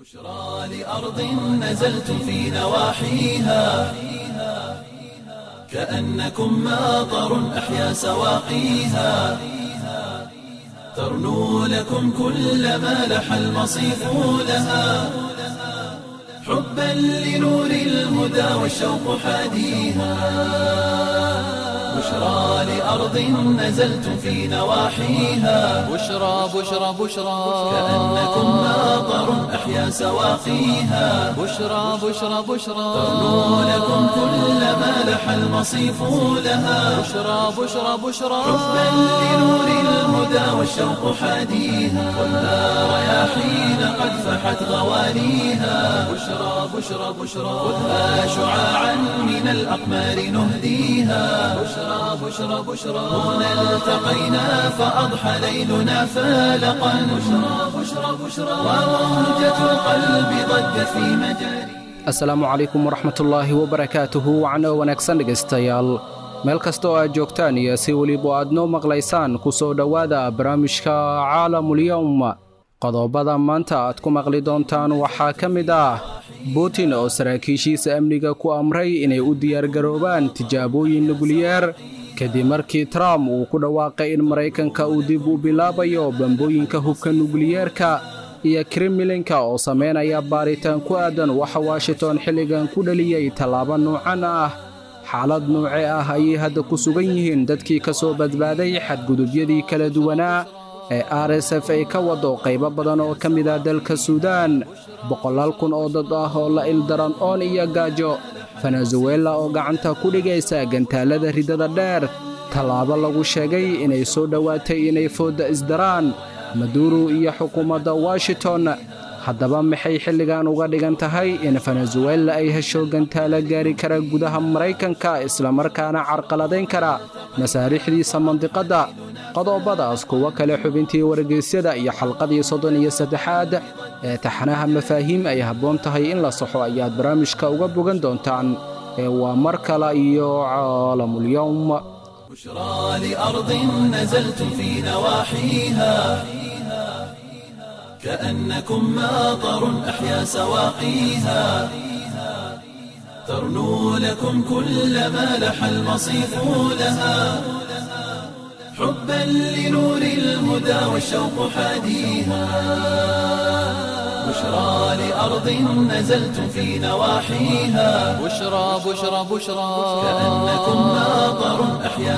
بشرى لأرض نزلتم في نواحيها كأنكم ماطر أحيا سواقيها ترنو لكم كل ما لح المصيف لها حبا لنور الهدى والشوق حاديها بشرى لأرض نزلتم في نواحيها بشرى بشرى بشرى كأنكم ماطر أحيا سواقيها بشرى بشرى بشرى ترنو لكم كل ما لح المصيف لها بشرى بشرى بشرى حبا لنور الهدى والشوق حاديها والنار رياحين قد فحت غوانيها بشرى بشرى بشرى خذها شعاعا من الأقمار نهديها بشرى بشرى بشرى هنا التقينا فأضحى ليلنا فالقا بشرى بشرى بشرى وموجة القلب ضجت في مجاري asalaamu calaykum waraxmatullaahi wabarakaatuhu wacno wanaagsan dhegaystayaal meel kasta oo aad joogtaan iyo si weliba aad noo maqlaysaan ku soo dhowaada barnaamijka caalamulyowm qodobada maanta aad ku maqli doontaan waxaa ka mid ah butin oo saraakiishiisa amniga ku amray inay u diyaargaroobaan tijaabooyin nukliyeer kadib markii trump uu ku dhawaaqay in maraykanka uu dib u bilaabayo bambooyinka hubka nukliyeerka iyo kremlinka oo samaynaya baaritaan ku aadan waxa washington xilligan ku dhaliyey tallaabo nuucan ah xaalad nuuce ah ayay hadda ku sugan yihiin dadkii ka soo badbaaday xadgudubyadii kala duwanaa ee r s f ay ka wado qaybo badan oo ka mid ah dalka suudaan boqolaal kun oo dad ah oo la ildaran oon iyo gaajo venezuela oo gacanta ku dhigaysa gantaalada ridada dheer tallaabo lagu sheegay inay soo dhowaatay inay foodda isdaraan maduro iyo xukuumadda washington haddaba maxay xilligan uga dhigan tahay in venezuela ay hesho gantaalo gaari kara gudaha maraykanka islamarkaana carqaladayn kara masaariixdiisa mandiqadda qodobadaas kuwo kale xubintii wargeysyada iyo xalqadii soddon iyo saddexaad ee taxanaha mafaahiim ay habboon tahay in la saxo ayaad barnaamijka uga bogan doontaan ee waa mar kale iyo caalamulyowm بشرى لأرض نزلتم في نواحيها كأنكم ماطر أحيا سواقيها ترنو لكم كل ما لح المصيف لها حبا لنور الهدى والشوق حاديها بشرى لأرض نزلتم في نواحيها بشرى بشرى بشرى كأنكم ماطر أحيا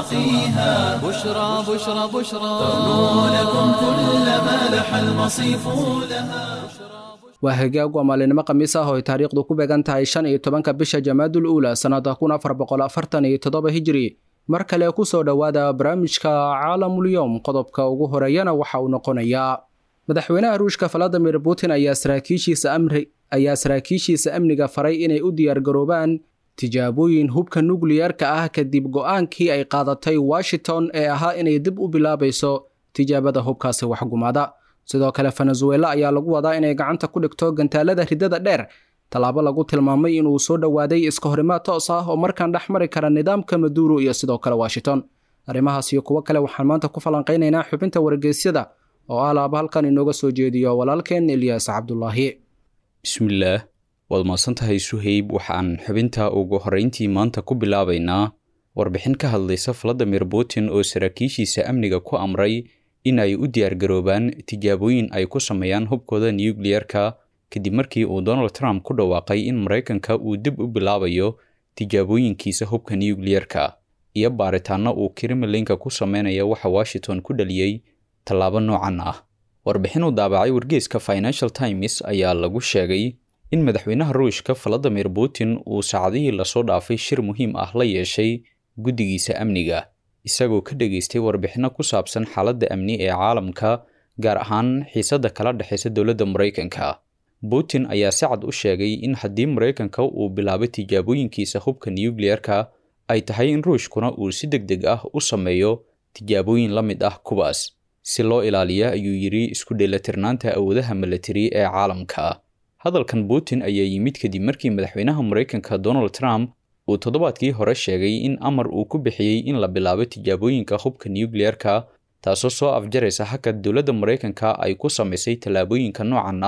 سواقيها بشرى بشرى بشرى ترنو لكم كل ما لح المصيف لها waa hagaag waa maalinimo khamiis ah oo ay taariikhdu ku beegan tahay shan iyo tobanka bisha jamaadul uula sannada kun afar boqol afartan iyo toddoba hijiri mar kale ku soo dhowaada barnaamijka caalamulyowm qodobka ugu horeeyana waxa uu noqonayaa madaxweynaha ruushka valadimir putin ayaa saraakiishiisa amri ayaa saraakiishiisa amniga faray inay u diyaargaroobaan tijaabooyin hubka nukliyerka ah kadib go'aankii ay qaadatay washington ee ahaa inay dib u bilaabayso tijaabada hubkaasi waxgumaada sidoo kale venezuela ayaa lagu wadaa inay gacanta ku dhigto gantaalada ridada dheer tallaabo lagu tilmaamay inuu soo dhowaaday iska horimaad toos ah oo markaan dhex mari kara nidaamka maduro iyo sidoo kale washington arrimahaas iyo kuwo kale waxaan maanta ku falanqaynaynaa xubinta wargeysyada oo ah laaba halkan inooga soo jeediyo walaalkeen eliyas cabdulaahi bismillaah waad mahadsantahay suhayb waxaan xubinta ugu horrayntii maanta ku bilaabaynaa warbixin ka hadlaysa valadimir putin oo saraakiishiisa amniga ku amray in ay u diyaargaroobaan tijaabooyin ay ku sameeyaan hubkooda nukliyeerka kadib markii uu donald trump ku dhawaaqay in maraykanka uu dib u bilaabayo tijaabooyinkiisa hubka nukliyeerka iyo baaritaanno uu kremlinka ku sameynaya waxa washington ku dhaliyey tallaabo noocan ah warbixin uu daabacay wargeyska financial times ayaa lagu sheegay in madaxweynaha ruushka valadimir putin uu saacadihii lasoo dhaafay shir muhiim ah la yeeshay guddigiisa amniga isagoo ka dhageystay warbixinno ku saabsan xaaladda amni ee caalamka gaar ahaan xiisadda kala dhexaysa dowladda maraykanka putin ayaa si cad u sheegay in haddii maraykanka uu bilaabo tijaabooyinkiisa hubka nukliyeerka ay tahay in ruushkuna uu si deg deg ah u sameeyo tijaabooyin la mid ah kuwaas si loo ilaaliya ayuu yidhi isku dheelatirnaanta awoodaha milatari ee caalamka hadalkan putin ayaa yimid kadib markii madaxweynaha maraykanka donald trump uu toddobaadkii hore sheegay in amar uu ku bixiyey in la bilaabo tijaabooyinka hubka nukliyeerka taasoo soo afjaraysa hakad dowladda maraykanka ay ku samaysay tallaabooyinka noocan ah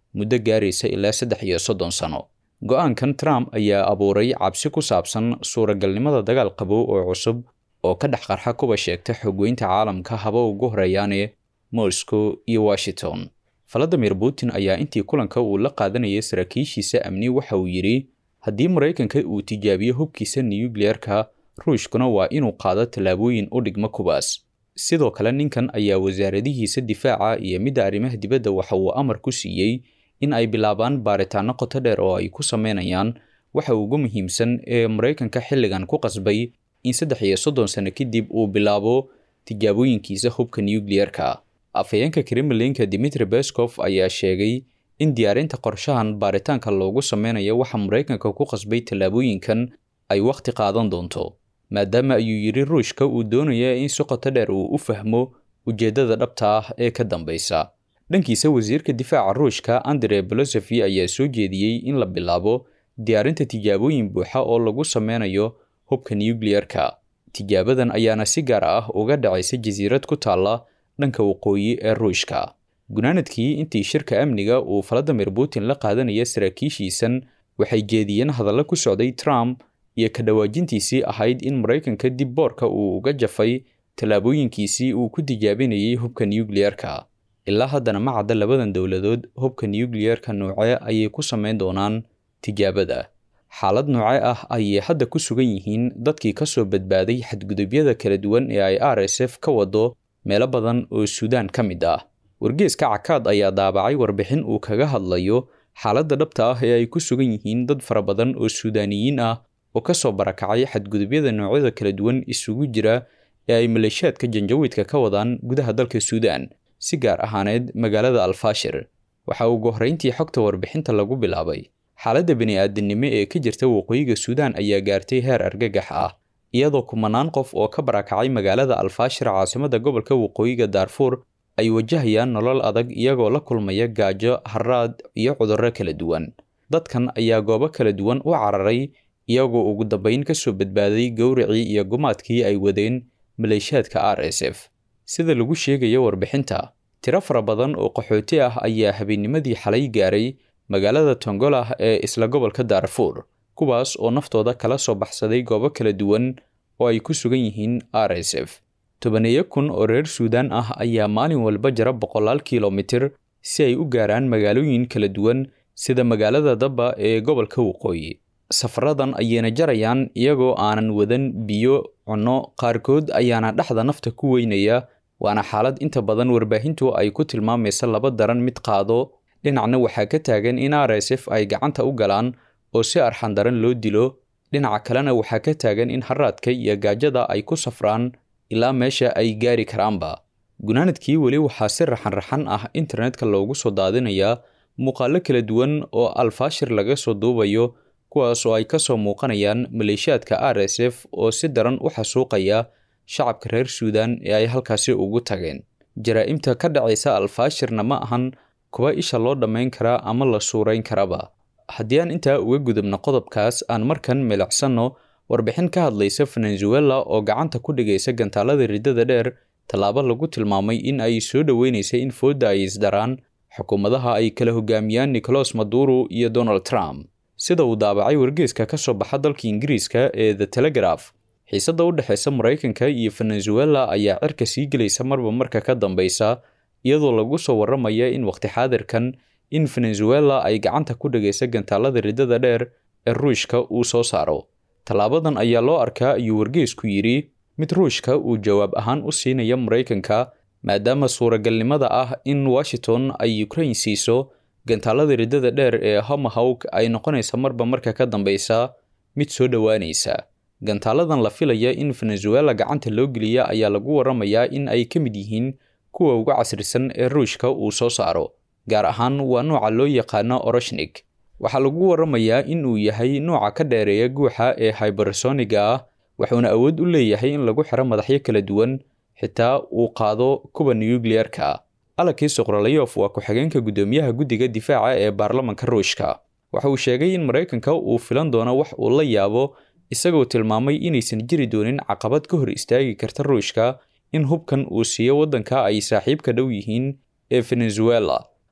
muddo gaaraysa ilaa saddex iyo soddon sano go-aankan trump ayaa abuuray cabsi ku saabsan suuragalnimada dagaal qabow oo cusub oo ka dhex qarxa kuba sheegta xogweynta caalamka haba ugu horeeyaane moscow iyo washington valadimir putin ayaa intii kulanka uu la qaadanayay saraakiishiisa amni waxa uu yidhi haddii maraykanka uu tijaabiyo hubkiisa nuyukliyeerka ruushkuna waa inuu qaado tallaabooyin u dhigma kuwaas sidoo kale ninkan ayaa wasaaradihiisa difaaca iyo midda arrimaha dibadda waxa uu amar ku siiyey in ay bilaabaan baaritaano qoto dheer oo ay ku sameynayaan waxa ugu muhiimsan ee maraykanka xilligan ku qasbay in saddex iyo soddon sano kadib uu bilaabo tijaabooyinkiisa hubka nuyukliyeerka afhayeenka kremlinka dimitri beskov ayaa sheegay in diyaarinta qorshahan baaritaanka loogu sameynayo waxa maraykanka ku qasbay tallaabooyinkan ay wakhti qaadan doonto maadaama ayuu yidhi ruushka uu doonaya in si qoto dheer uu u fahmo ujeeddada dhabta ah ee ka dambaysa dhankiisa wasiirka difaaca ruushka andre bolosofi ayaa soo jeediyey in la bilaabo diyaarinta tijaabooyin buuxa oo lagu sameynayo hubka nuyukliyerka tijaabadan ayaana si gaar ah uga dhacaysa jasiirad ku taalla dhanka waqooyi ee ruushka gunaanadkii intii shirka amniga uu valadimir putin la qaadanaya saraakiishiisan waxay jeediyeen hadallo ku socday trump iyo ka dhawaajintiisii ahayd in maraykanka dib boorka uu uga jafay tallaabooyinkiisii uu ku tijaabinayay hubka nuyukliyerka ilaa haddana ma cadda labadan dowladood hubka nuyukliyerka noocee ayay ku samayn doonaan tijaabada xaalad nooce ah ayay hadda ku sugan yihiin dadkii ka soo badbaaday xadgudubyada kala duwan ee ay r s f ka wado meelo badan oo suudaan ka mid ah wargeeska cakaad ayaa daabacay warbixin uu kaga hadlayo xaaladda dhabta ah ee ay ku sugan yihiin dad fara badan oo suudaaniyiin ah oo ka soo barakacay xadgudubyada noocyada kala duwan isugu jira ee ay maleeshiyaadka janjawiidka ka wadaan gudaha dalka suudaan si gaar ahaaneed magaalada alfaashir waxa ugu horrayntii xogta warbixinta lagu bilaabay xaaladda bini'aadinimo ee ka jirta waqooyiga suudaan ayaa gaartay heer argagax ah iyadoo kumanaan qof oo ka barakacay magaalada alfaashir caasimadda gobolka waqooyiga daarfuur ay wajahayaan nolol adag iyagoo la kulmaya gaajo haraad iyo cudurro kala duwan dadkan ayaa goobo kala duwan u cararay iyagoo ugu dambayn ka soo badbaaday gowracii iyo gumaadkii ay wadeen maleeshiyaadka r s f sida lagu sheegayo warbixinta tiro fara badan oo qaxooti ah ayaa habeennimadii xalay gaaray magaalada tongolah ee isla gobolka daarfuur kuwaas oo naftooda kala soo baxsaday goobo kala duwan oo ay ku sugan yihiin r s f tobaneeyo kun oo reer suudaan ah ayaa maalin walba jara boqolaal kilomitir si ay u gaaraan magaalooyin kala duwan sida magaalada dabba ee gobolka waqooyi safaradan ayayna jarayaan iyagoo aanan wadan biyo cunno qaarkood ayaana dhexda nafta ku weynaya waana xaalad inta badan warbaahintu ay ku tilmaamaysa laba daran mid qaado dhinacna waxaa ka taagan in r s f ay gacanta u galaan oo si arxan daran loo dilo dhinaca kalena waxaa ka taagan in haraadka iyo gaajada ay ku safraan ilaa meesha ay gaari karaanba gunaanadkii weli waxaa si raxan-raxan ah internetka loogu soo daadinayaa muuqaallo kala duwan oo alfaashir laga soo duubayo kuwaas oo ay ka soo muuqanayaan maleeshiyaadka r s f oo si daran u xasuuqaya shacabka reer suudaan ee ay halkaasi ugu tageen jaraa'imta ka dhacaysa alfaashirna ma ahan kuwa isha loo dhammayn karaa ama la suurayn karaba haddii aan intaa uga gudubno qodobkaas aan markan milicsanno warbixin ka hadlaysa venezuela oo gacanta ku dhigaysa gantaalada riddada dheer tallaabo lagu tilmaamay in ay soo dhoweynaysa in foodda ay isdaraan xukuumadaha ay kala hogaamiyaan nicolas maduro iyo donald trump sida uu daabacay wargeeska ka soo baxa dalka ingiriiska ee the telegraph xiisadda u dhexeysa maraykanka iyo venezuela ayaa cirka sii gelaysa marba marka ka dambeysa iyadoo lagu soo warramaya in waqti xaadirkan in venezuela ay gacanta ku dhigaysa gantaalada riddada dheer ee ruushka uu soo saaro tallaabadan ayaa loo arkaa ayuu wargeesku yidhi mid ruushka uu jawaab ahaan u siinaya maraykanka maadaama suuragalnimada ah in washington ay ukraine siiso gantaalada riddada dheer ee homahawk ay noqonaysa marba marka ka dambeysa mid soo dhowaanaysa gantaaladan la filaya in venezuela gacanta loo geliya ayaa lagu warramayaa in ay ka mid yihiin kuwa ugu casrisan ee ruushka uu soo saaro gaar ahaan waa nooca loo yaqaano oroshnik waxaa lagu warramayaa in uu yahay nooca ka dheereeya guuxa ee hybersoniga ah wuxuuna awood u leeyahay in lagu xiro madaxyo kala duwan xitaa uu qaado kuwa nuyukliyerka alakii soqrolayof waa ku-xigeenka guddoomiyaha guddiga difaaca ee baarlamanka ruushka waxa uu sheegay in maraykanka uu filan doono wax uu la yaabo isagoo tilmaamay inaysan jiri doonin caqabad ka hor istaagi karta ruushka in hubkan uu siiyo waddanka ay saaxiibka dhow yihiin ee venezuela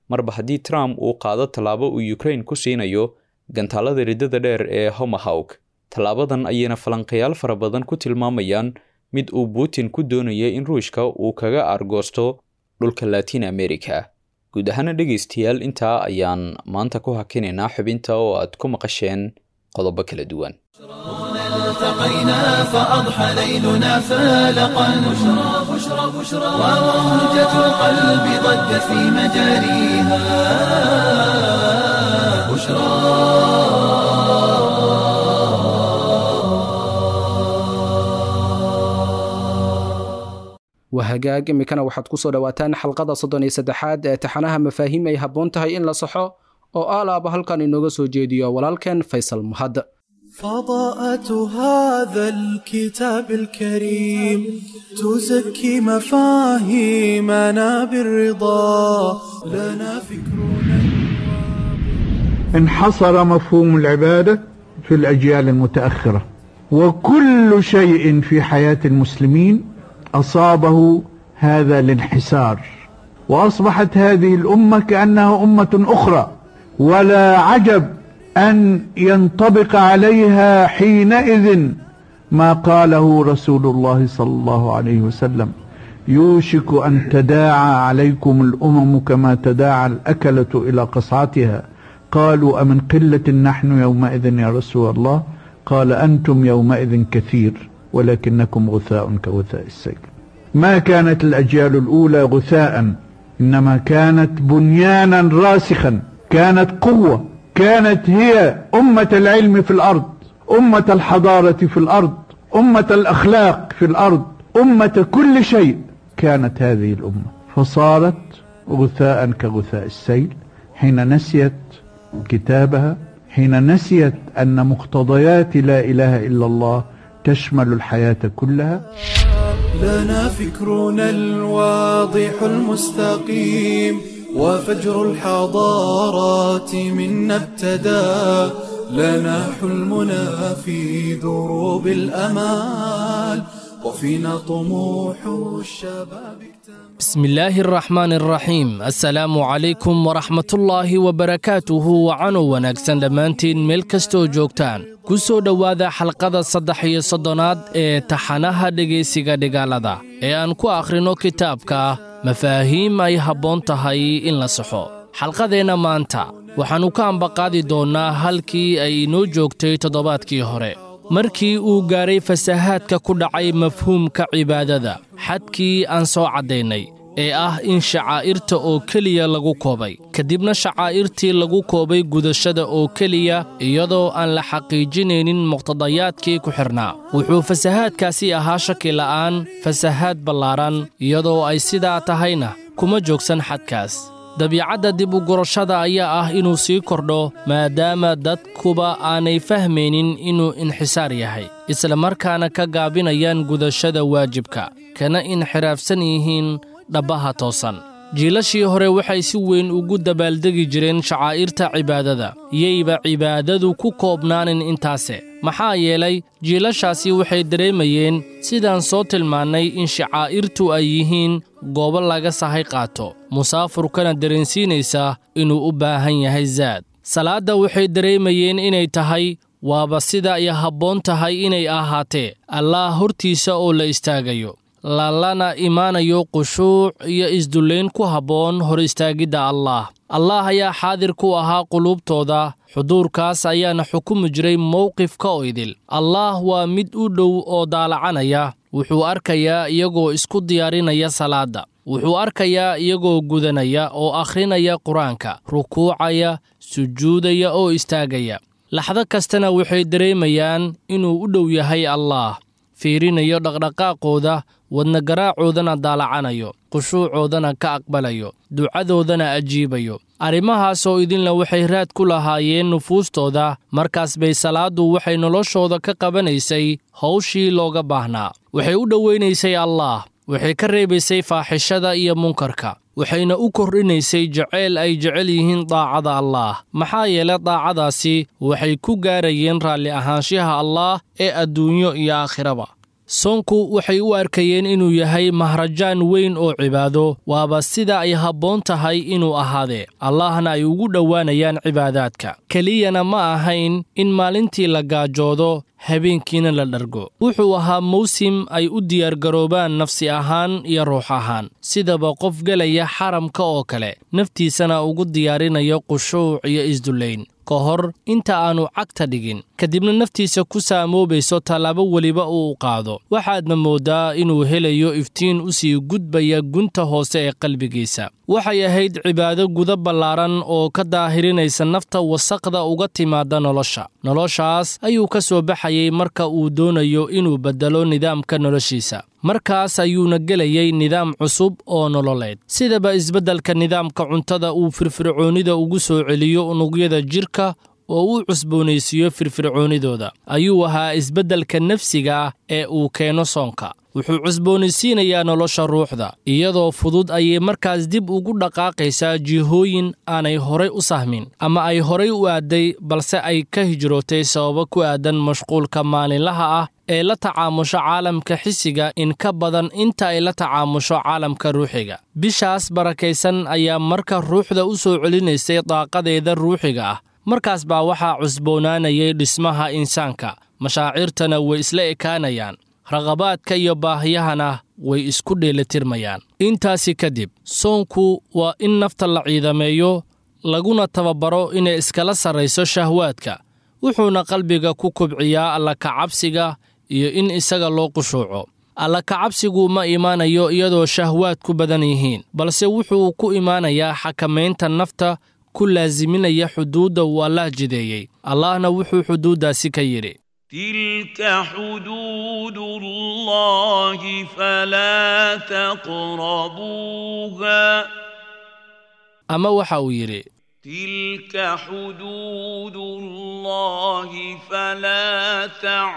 marba haddii trump uu qaado tallaabo uu ukraine ku siinayo gantaalada riddada dheer ee homahawk tallaabadan ayayna falanqayaal fara badan ku tilmaamayaan mid uu putin ku doonaya in ruushka uu kaga aargoosto dhulka latin america guud ahaana dhegaystayaal intaa ayaan maanta ku hakinaynaa xubinta oo aad ku maqasheen qodobo kala duwan التقينا فأضحى ليلنا فالقا بشرى بشرى بشرى وموجة القلب ضجت في مجاريها بشرى wahagaag iminkana waxaad ku soo dhowaataan xalqada soddon iyo saddexaad ee taxanaha mafaahiim ay habboon tahay in la saxo oo aalaaba halkan inooga soo jeediyo walaalkeen faysal mahad فضاءة هذا الكتاب الكريم تزكي مفاهيمنا بالرضا لنا فكرنا انحصر مفهوم العبادة في الأجيال المتأخرة وكل شيء في حياة المسلمين أصابه هذا الانحسار وأصبحت هذه الأمة كأنها أمة أخرى ولا عجب أن ينطبق عليها حينئذ ما قاله رسول الله صلى الله عليه وسلم يوشك أن تداعى عليكم الأمم كما تداعى الأكلة إلى قصعتها قالوا أمن قلة نحن يومئذ يا رسول الله قال أنتم يومئذ كثير ولكنكم غثاء كغثاء السيل ما كانت الأجيال الأولى غثاء إنما كانت بنيانا راسخا كانت قوة كانت هي أمة العلم في الأرض أمة الحضارة في الأرض أمة الأخلاق في الأرض أمة كل شيء كانت هذه الأمة فصارت غثاء كغثاء السيل حين نسيت كتابها حين نسيت أن مقتضيات لا إله إلا الله تشمل الحياة كلها لنا فكرنا الواضح المستقيم وفجر الحضارات منا ابتدى لنا حلمنا في دروب الأمال وفينا طموح الشباب اكتمل بسم الله الرحمن الرحيم السلام عليكم ورحمة الله وبركاته وعano wanaagsan dhammaantiin meel kastoo joogtaan ku soo dhowaada xalqada saddex iyo soddonaad ee taxanaha dhegaysiga dhigaalada ee aan ku akhrino kitaabka mafaahiim ay habboon tahay in la saxo xalqadeenna maanta waxaannu ka ambaqaadi doonnaa halkii ay inoo joogtay toddobaadkii hore markii uu gaaray fasahaadka ku dhacay mafhuumka cibaadada xadkii aan soo caddaynay ee ah in shacaa'irta oo keliya lagu koobay kadibna shacaa'irtii lagu koobay gudashada oo keliya iyadoo aan la xaqiijinaynin muqtadayaadkii ku xidhnaa wuxuu fasahaadkaasi ahaa shaki la'aan fasahaad ballaaran iyadoo ay sidaa tahayna kuma joogsan xadkaas dabiicadda dib u gurashada ayaa ah inuu sii kordho maadaama dadkuba aanay fahmaynin inuu inxisaar yahay isla markaana ka gaabinayaan gudashada waajibka kana inxiraafsan yihiin dhabbaha toosan jiilashii hore waxay si weyn ugu dabaaldegi jireen shacaa'irta cibaadada yayba cibaadadu ku koobnaanin intaase maxaa yeelay jiilashaasi waxay dareemayeen sidaan soo tilmaannay in shacaa'irtu ay yihiin goobo laga sahay qaato musaafurkana dareensiinaysa inuu u baahan yahay zaad salaadda waxay dareemayeen inay tahay waaba sida ay habboon tahay inay ahaatee allaah hortiisa oo la istaagayo lalana imaanayo qushuuc iyo isdullayn ku habboon hor istaagidda allaah allaah ayaa xaadir ku ahaa quluubtooda xuduurkaas ayaana xukumi jiray mowqifka oo idil allaah waa mid u dhow oo daalacanaya wuxuu arkayaa iyagoo isku diyaarinaya salaadda wuxuu arkayaa iyagoo gudanaya oo akhrinaya qur-aanka rukuucaya sujuudaya oo istaagaya laxdo kastana waxay dareemayaan inuu u dhow yahay allaah fiirinayo dhaqdhaqaaqooda wadnagaraacoodanna daalacanayo qushuucoodana ka aqbalayo ducadoodana ajiibayo arrimahaasoo idinla waxay raad ku lahaayeen nufuustooda markaas bay salaaddu waxay noloshooda ka qabanaysay hawshii looga baahnaa waxay u dhowaynaysay allaah waxay ka reebaysay faaxishada iyo munkarka waxayna u kordhinaysay jaceyl ay jecel yihiin daacada allaah maxaa yeele daacadaasi waxay ku gaarayeen raalli ahaanshaha allaah ee adduunyo iyo aakhiraba soonku waxay u arkayeen inuu yahay mahrajaan weyn oo cibaado waaba sida ay habboon tahay inuu ahaadee allahna ay ugu dhowaanayaan cibaadaadka keliyana ma ahayn in maalintii la gaajoodo habeenkiina la dhargo wuxuu ahaa mawsim ay u diyaargaroobaan nafsi ahaan iyo ruux ahaan sidaba qof gelaya xaramka oo kale naftiisana ugu diyaarinayo qushuuc iyo isdullayn ka hor inta aannu cagta dhigin kadibna naftiisa ku saamoobayso tallaabo weliba uu qaado waxaadna mooddaa inuu helayo iftiin u sii gudbaya gunta hoose ee qalbigiisa waxay ahayd cibaado guda ballaaran oo ka daahirinaysa nafta wasaqda uga timaada nolosha noloshaas ayuu ka soo baxayay marka uu doonayo inuu beddelo nidaamka noloshiisa markaas ayuuna gelayay nidaam cusub oo nololeed sidaba isbeddelka nidaamka cuntada uu firfircoonnida ugu soo celiyo unugyada jidhka oo uu cusboonaysiiyo firfircoonnidooda ayuu ahaa isbeddelka nafsiga ah ee uu keeno soonka wuxuu cusboonaysiinayaa nolosha ruuxda iyadoo fudud ayay markaas dib ugu dhaqaaqaysaa jihooyin aanay horay u sahmin ama ay horay u aadday balse ay ka hijrootay sababo ku aadan mashquulka maalinlaha ah ee la tacaamusho caalamka xisiga in ka badan inta ay la tacaamusho caalamka ruuxiga bishaas barakaysan ayaa marka ruuxda u soo celinaysay daaqadeeda ruuxiga ah markaas baa waxaa cusboonaanayay dhismaha insaanka mashaacirtana way isla ekaanayaan raqabaadka iyo baahiyahana way isku dheelitirmayaan intaasi kadib soonku waa in nafta la ciidameeyo laguna tababaro inay iskala sarrayso shahwaadka wuxuuna qalbiga ku kobciyaa alla kacabsiga iyo in isaga loo qushuuco alla kacabsigu ma imaanayo iyadoo shahwaad ku badan yihiin balse wuxuu ku imaanayaa xakamaynta nafta ku laasiminaya xuduudda uu allaah jideeyey allahna wuxuu xuduuddaasi ka yidhi تلك حدود الله فلا تقربوها ama waxa uu yidhi تلك حدود الله فلا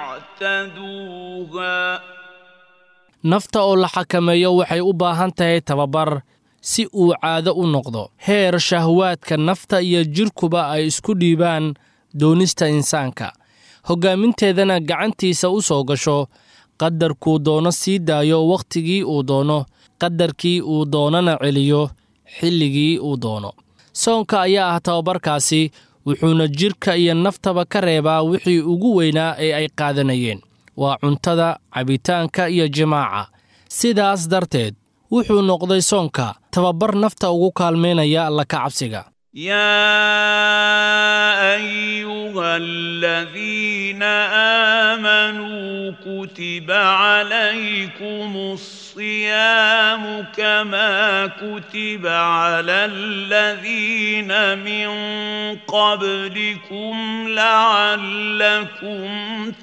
تعتدوها nafta oo la xakameeyo waxay u baahan tahay tababar si uu caado u noqdo heer shahwaadka nafta iyo jidhkuba ay isku dhiibaan doonista insaanka hoggaaminteedana gacantiisa u soo gasho qadarkuu doono sii daayo wakhtigii uu doono qadarkii uu doonana celiyo xilligii uu doono soonka ayaa ah tababarkaasi wuxuuna jidhka iyo naftaba ka reebaa wixii ugu weynaa ee ay qaadanayeen waa cuntada cabitaanka iyo jimaaca sidaas darteed wuxuu noqday soonka tababar nafta ugu kaalmaynaya alla ka cabsiga يا ايها الذين امنوا كتب عليكم الصيام كما كتب على الذين من قبلكم لعلكم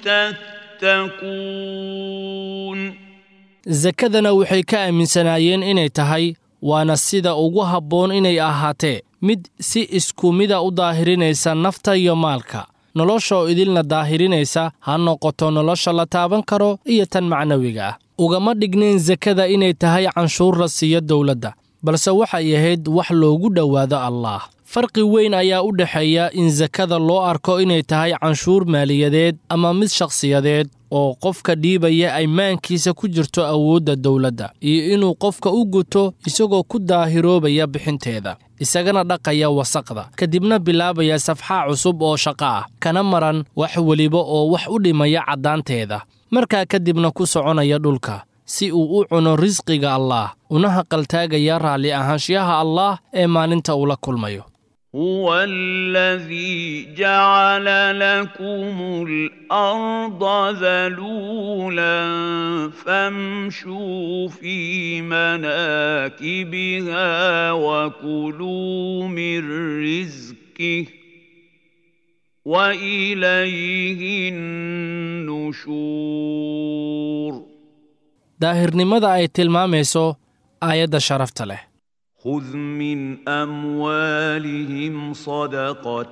تتقون sakadana waxay ka aaminsanaayeen inay tahay waana sida ugu habboon inay ahaatee mid si isku mida u daahirinaysa nafta iyo maalka noloshaoo idilna daahirinaysa ha noqoto nolosha la taaban karo iyo tan macnawiga ah ugama dhignayn sakada inay tahay canshuur la siiyo dowladda balse waxay ahayd wax loogu dhowaado allaah farqi weyn ayaa u dhexeeya in sakada loo arko inay tahay canshuur maaliyadeed ama mid shakhsiyadeed oo qofka dhiibaya ay maankiisa ku jirto awoodda dowladda iyo inuu qofka u guto isagoo ku daahiroobaya bixinteeda isagana dhaqaya wasaqda kadibna bilaabaya safxaa cusub oo shaqo ah kana maran wax weliba oo wax u dhimaya caddaanteeda markaa kadibna ku soconaya dhulka si uu u cuno risqiga allaah una haqaltaagaya raalli ahaanshiyaha allaah ee maalinta uu la kulmayo هو الذي جعل لكم الارض ذلولا فامشوا في مناكبها وكلوا من رزقه واليه النشور daahirnimada ay tilmaamayso aayadda sharafta leh خذ من اموالهم صدقه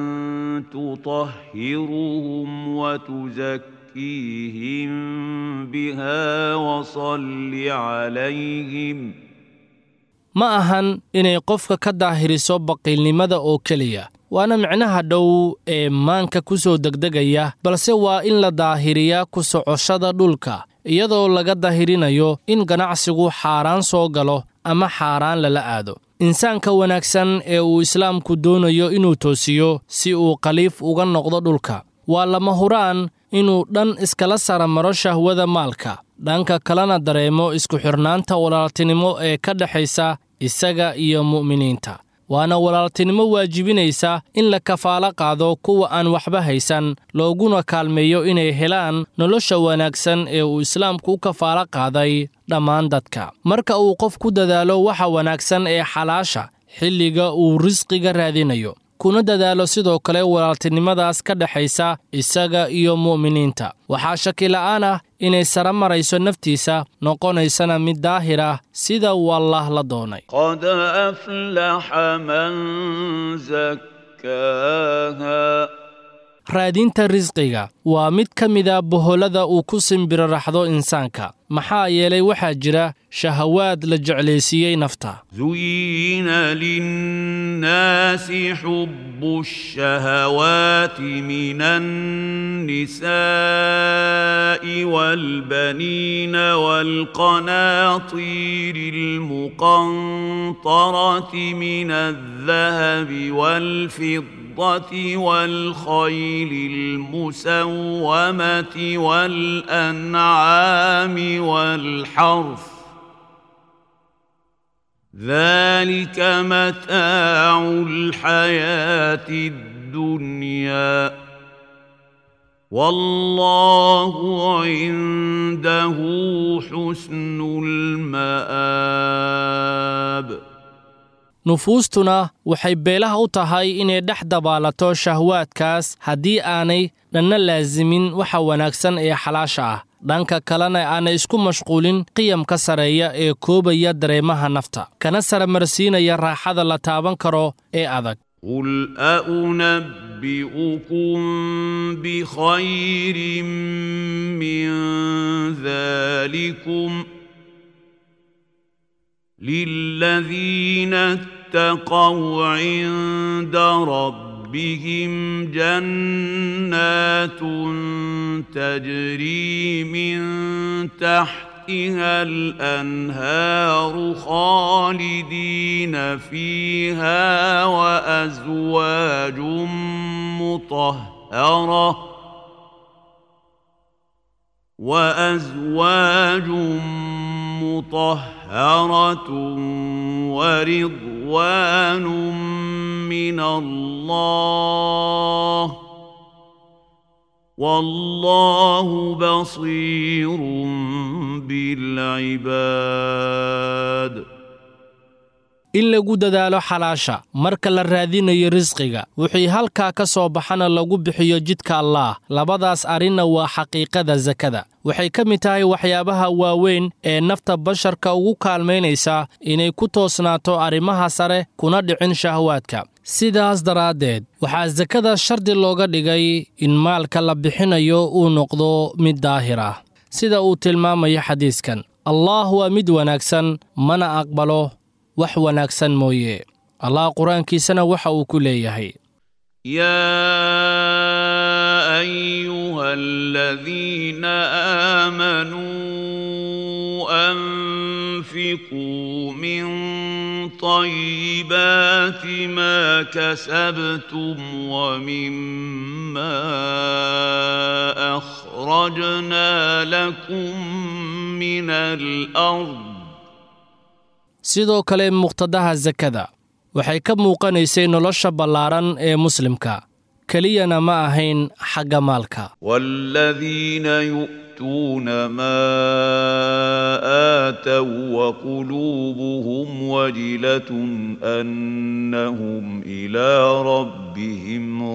تطهرهم وتزكيهم بها وصل عليهم ma ahan inay qofka ka daahiriso baqiilnimada oo keliya waana micnaha dhow ee maanka ku soo degdegaya balse waa in la daahiriyaa ku socoshada dhulka iyadoo laga dahirinayo in ganacsigu xaaraan soo galo ama xaaraan lala aado insaanka wanaagsan ee uu islaamku doonayo inuu toosiyo si uu khaliif uga noqdo dhulka waa lama huraan inuu dhan iskala sara maro shahwada maalka dhanka kalena dareemo isku xidhnaanta walaaltinimo ee ka dhexaysa isaga iyo mu'miniinta waana walaaltinimo waajibinaysa in la kafaalo qaado kuwa aan waxba haysan looguna kaalmeeyo inay helaan nolosha wanaagsan ee uu islaamku u kafaalo qaaday dhammaan dadka marka uu qof ku dadaalo waxa wanaagsan ee xalaasha xilliga uu risqiga raadinayo kuna dadaalo sidoo kale walaaltinimadaas ka dhexaysa isaga iyo mu'miniinta waxaa shakila'aan ah inay sara marayso naftiisa noqonaysana mid daahir ah sida wallah la doonay قد أفلح من زكاها raadinta risqiga waa mid ka mida boholada uu ku simbiriraxdo insaanka maxaa yeelay waxaa jira shahawaad la jeclaysiiyey nafta زين للناس حب الشهوات من النساء والبنين والقناطير المقنطرة من الذهب والفضة والخيل المسومة والأنعام والحرث ذلك متاع الحياة الدنيا والله عنده حسن المآب nufuustuna waxay beelaha u tahay inay dhex dabaalato shahwaadkaas haddii aanay dhanna laasimin waxa wanaagsan ee xalaasha ah dhanka kalena aanay isku mashquulin qiyamka sareeya ee koobaya dareemaha nafta kana saramarsiinaya raaxada la taaban karo ee adag قل أنبئكم بخير من ذلكم للذين اتقوا عند ربهم جنات تجري من تحتها الأنهار خالدين فيها وأزواج مطهرة وأزواج مطهرة ورضوان من الله والله بصير بالعباد in lagu dadaalo xalaasha marka la raadinayo risqiga wixii halkaa ka soo baxana lagu bixiyo jidka allaah labadaas arrinna waa xaqiiqada sakada waxay ka mid tahay waxyaabaha waaweyn ee nafta basharka ugu kaalmaynaysa inay ku toosnaato arrimaha sare kuna dhicin shahwaadka sidaas daraaddeed waxaa sakada shardi looga dhigay in maalka la bixinayo uu noqdo mid daahir ah sida uu tilmaamayo xadiiskan allaah waa mid wanaagsan mana aqbalo wax wanaagsan mooye allah qur-aankiisana waxa uu ku leeyahay يا ايها الذين امنوا انفقوا من طيبات ما كسبتم ومما اخرجنا لكم من الارض sidoo kale muqtadaha sakada waxay ka muuqanaysay nolosha ballaaran ee muslimka keliyana ma ahayn xagga maalka والذين يؤتون ما آتوا وقلوبهم وجلة أنهم إلى ربهم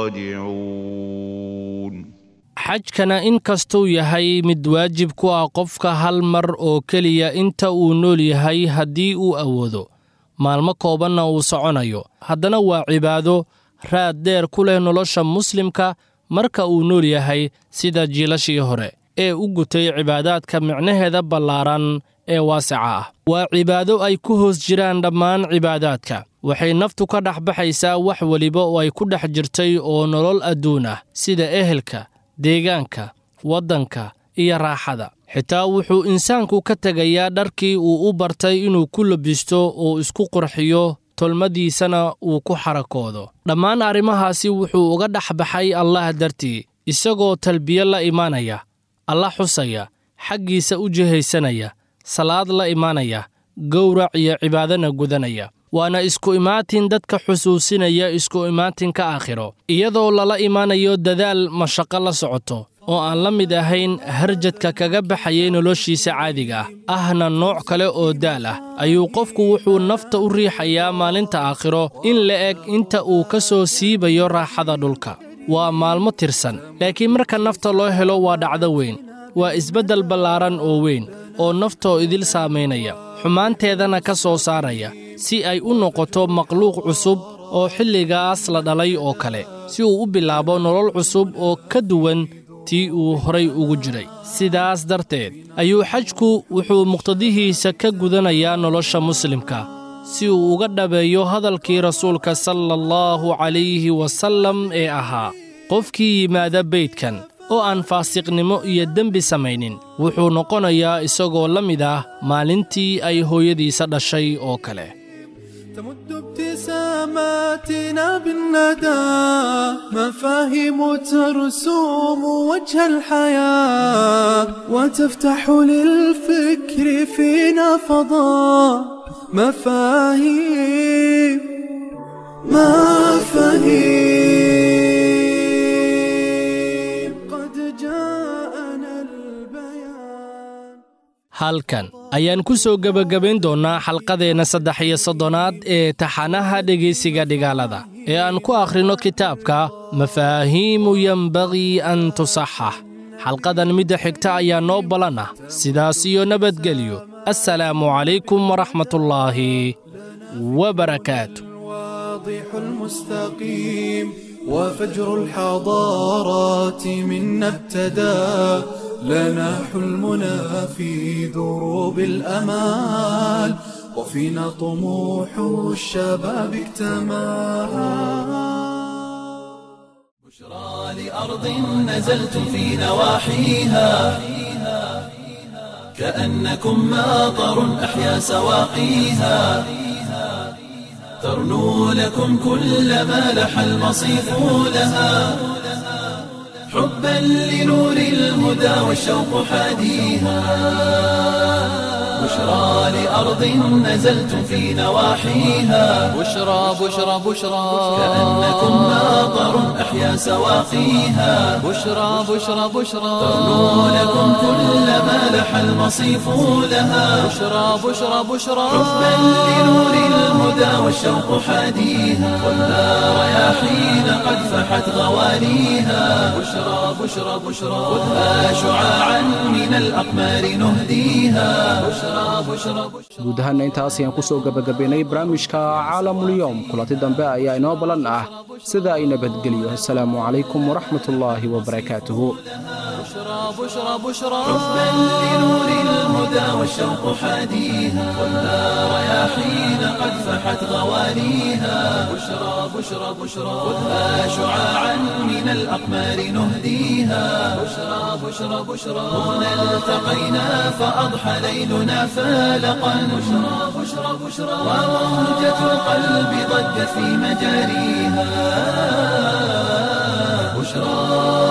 راجعون xajkana in kastuu yahay mid waajib ku ah qofka hal mar oo keliya inta uu nool yahay haddii uu awoodo maalmo koobanna uu soconayo haddana waa cibaado raad dheer ku leh nolosha muslimka marka uu nool yahay sida jiilashii hore ee u gutay cibaadaadka micnaheeda ballaaran ee waasica ah waa cibaado ay ku hoos jiraan dhammaan cibaadaadka waxay naftu ka dhex baxaysaa wax weliba oo ay ku dhex jirtay oo nolol adduun ah sida ehelka deegaanka waddanka iyo raaxada xitaa wuxuu insaanku ka tegayaa dharkii uu u bartay inuu ku labisto oo isku qurxiyo tolmadiisana uu ku xarakoodo dhammaan arrimahaasi wuxuu uga dhex baxay allah dartii isagoo talbiye la imaanaya alla xusaya xaggiisa u jihaysanaya salaad la imaanaya gowrac iyo cibaadana gudanaya waana isku imaatin dadka xusuusinaya isku imaatinka aakhiro iyadoo lala imaanayo dadaal mashaqo la socoto oo aan la mid ahayn harjadka kaga baxayay noloshiisa caadiga ah ahna nooc kale oo daal ah ayuu qofku wuxuu nafta u riixayaa maalinta aakhiro in la eg inta uu ka soo siibayo raaxada dhulka waa maalmo tirsan laakiin marka nafta loo helo waa dhacdo weyn waa isbeddel ballaaran oo weyn oo naftoo idil saamaynaya xumaanteedana ka soo saaraya si ay u noqoto makhluuq cusub oo xilligaas la dhalay oo kale si uu u bilaabo nolol cusub oo ka duwan tii uu horay ugu jiray sidaas darteed ayuu xajku wuxuu muqtadihiisa ka gudanayaa nolosha muslimka si uu uga dhabeeyo hadalkii rasuulka sala allahu calayhi wasallam ee ahaa qofkii yimaada beydkan oo aan faasiqnimo iyo dembi samaynin wuxuu noqonayaa isagoo la mid ah maalintii ay hooyadiisa dhashay oo kale تمد ابتساماتنا بالندى مفاهيم ترسوم وجه الحياة وتفتح للفكر فينا فضاء مفاهيم مفاهيم قد جاءنا البيان halkan ayaan ku soo gebagabayn doonnaa xalqadeenna saddex iyo soddonaad ee taxanaha dhegaysiga dhigaalada ee aan ku akhrinno kitaabka mafaahiimu yembagii an tusaxax xalqadan midda xigta ayaa noo ballan ah sidaas iyo nabadgelyo assalaamu calaykum waraxmatullaahi wabarakaatu واضح المستقيم وفجر الحضارات منا ابتدى لنا حلمنا في دروب الأمال وفينا طموح الشباب اكتمل بشرى لأرض نزلت في نواحيها كأنكم ماطر أحيا سواقيها ترنو لكم كل ما لح المصيف لها حبا لنور الهدى والشوق حاديها بشرى لأرض نزلت في نواحيها بشرى بشرى بشرى كأنكم ماطر أحيا سواقيها بشرى بشرى بشرى ترنو لكم كل ما لح المصيف لها بشرى بشرى بشرى حبا لنور الهدى والشوق حاديها والنار رياحين قد فحت غوانيها بشرى بشرى بشرى خذها شعاعا من الأقمار نهديها بشرى بشرى بشرى guud ahaanna intaas ayaan ku soo gebagabaynay barnaamijka caalamulyoom kulanti dambe ayaa inoo ballan ah sida ay nabadgeliyo assalaamu calaykum waraxmatullaahi wabarakaatuhu بشرى بشرى بشرى حبا لنور الهدى والشوق حاديها والنار رياحين قد فحت غوانيها بشرى بشرى بشرى خذها شعاعا من الأقمار نهديها بشرى بشرى بشرى هنا التقينا فأضحى ليلنا فالقا بشرى بشرى بشرى وموجة القلب ضجت في مجاريها بشرى